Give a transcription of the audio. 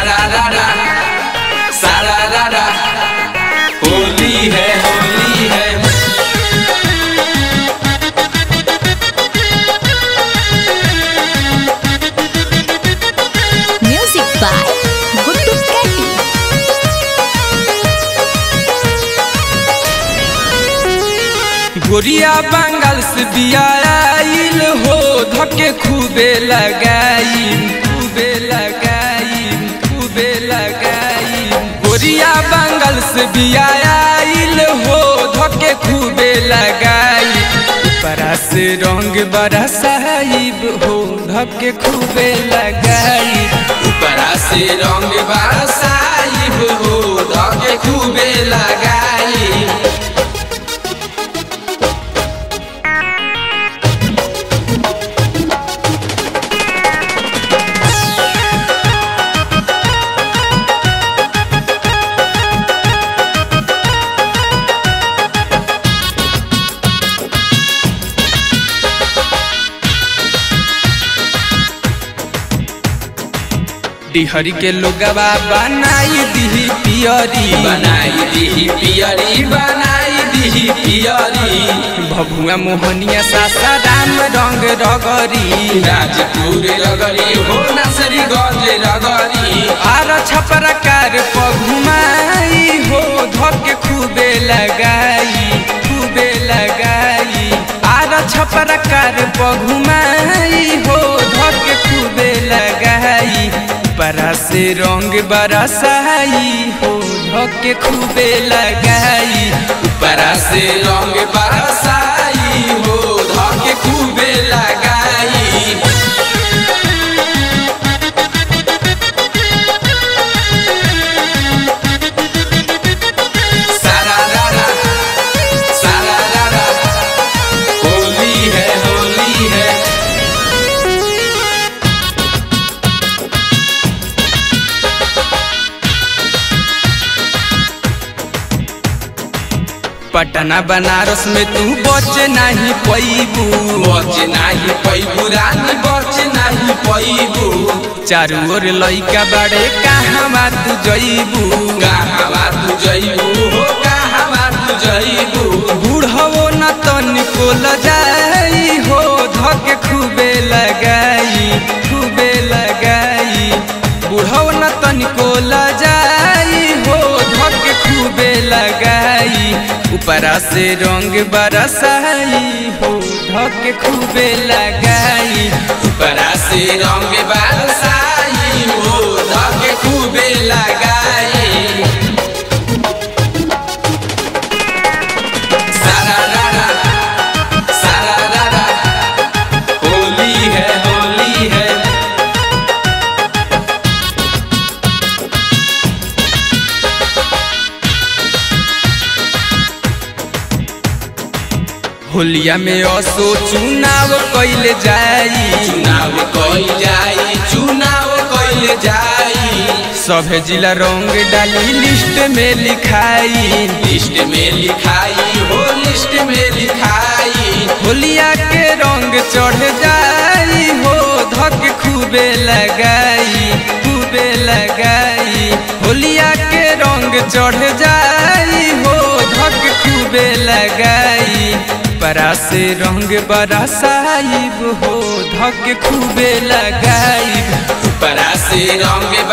सारा रारा सारा रारा होली है होली है Music by Guttu Ketty. गोरिया बंगाल से बियाइल हो धके खूबे लगाई खूबे लगाई खूबे लगाई गोरिया बंगाल से बियाइल हो धके खूबे लगाई ऊपरा से रंग बड़ा साहिब हो धके खूबे लगाई ऊपरा से रंग बड़ा साहिब हो धके खूबे लगाई डिहरी के लोगवा बनाई दिही पियरी बनाई दिही पियरी बनाई दिही पियरी भभुआ मोहनिया सासाराम रंग रगरी राजपुर रगरी हो नसरी गज रगरी आर छपरकार पघुमाई हो धके खूबे लगाई खूबे लगाई आर छपरकार पघुमाई हो धके खूबे लगाई परा से रंग बरसाई हो धके खूबे लगाई परा से रंग बरसाई हो धके खूबे लगाई सारा रारा सारा रारा होली है होली है पटना बनारस में तू बच नहीं पैबू बच नहीं पैबू रानी बच नहीं पैबू चारू ओर लइका बड़े कहाँ तू जइबू कहाँ तू जइबू हो कहाँ तू जइबू बूढ़ो न तनिको लजाई हो धके खूबे लगाई खूबे लगाई बूढ़ो न तनिको लजाई हो धके खूबे लगाई ऊपरा से रंग बरसाई हो धके खूबे लगाई ऊपरा से रंग बरसाई हो धके खूबे लगाई सारा रारा सारा रारा होली है होली है होलिया में असो चुनाव कैले जाई चुनाव कैल जाई चुनाव कैल जाई सभे जिला रंग डाली लिस्ट में लिखाई लिस्ट में लिखाई हो लिस्ट में लिखाई होलिया के रंग चढ़ जाई हो धक खूबे लगाई खूबे लगाई होलिया के रंग चढ़ जाई हो धक खूबे लगाई परा से रंग बड़ा साहिब हो धक खूबे लगाई परा से रंग